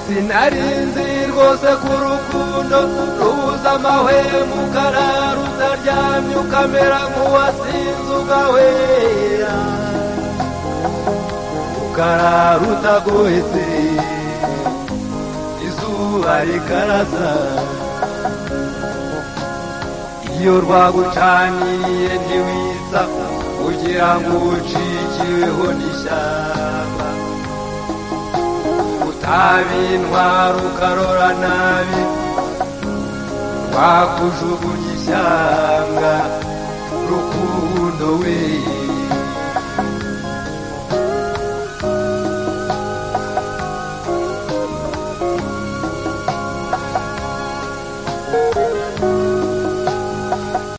sinari nzi rwose ku rukundo rubuza amahwemo ukarara utaryamye ukamera nk'uwasinze ugahwera ukarara utagohetse izuba rikarasa iyo rwagucaniriye ntiwisa kugira ngo ucikiweho n'ishyamba utabintwara ukarora nabi rwakujugunya ishyanga rukundo weye